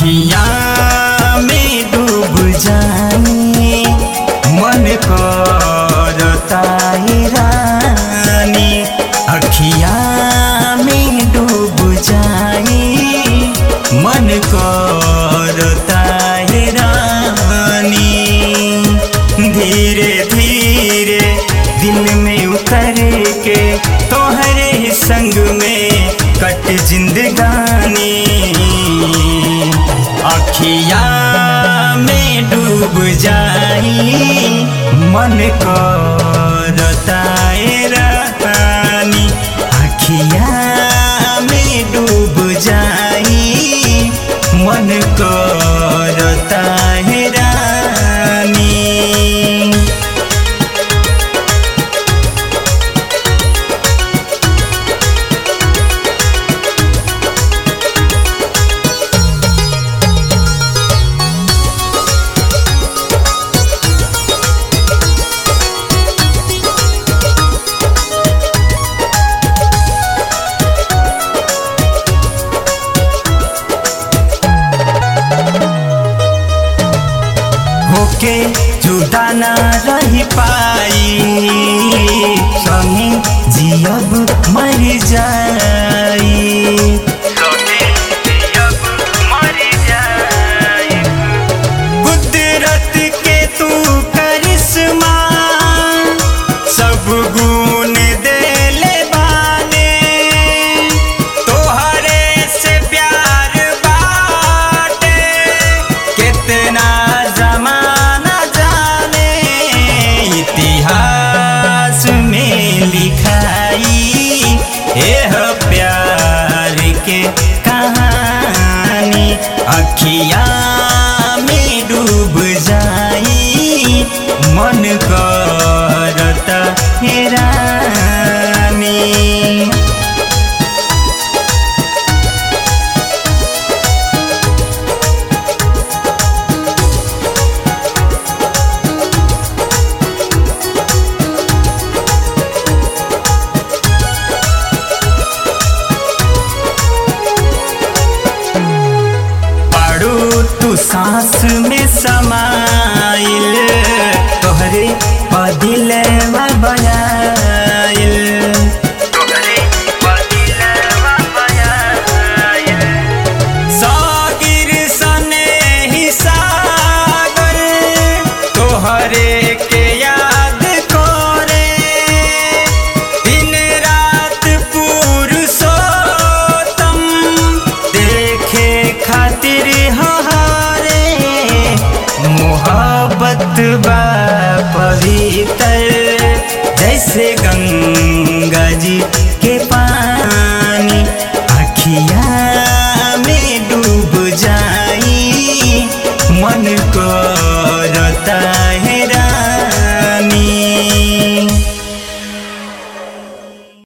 अखिया में डूब जाए मन करता है रानी अखिया में डूब जाए मन करता है रानी धीरे धीरे दिल में उतर के तोहरे संग में कट जिंदगानी अखिया में डूब जाई मन करता है रानी अखिया में डूब जाई मन करता है रानी होके जुदा ना रही पाई संगे जियब मर जाई कुदरत के तू करिश्मा सब गुण देले बाने तोहरे से प्यार बाटे कितना जमाना जाने इतिहास में लिखाई यह प्यार के कहानी अखिया में डूब जाई मन करता है रानी पाड़ू तू सांस में समाइल तोहरे पदिल बयाइल सागिर सने ही सागर तोहरे के याद करे दिन रात पुरुषोत्तम देखे खातिर हारे मोहब्बत बा पवित्र जैसे गंगा जी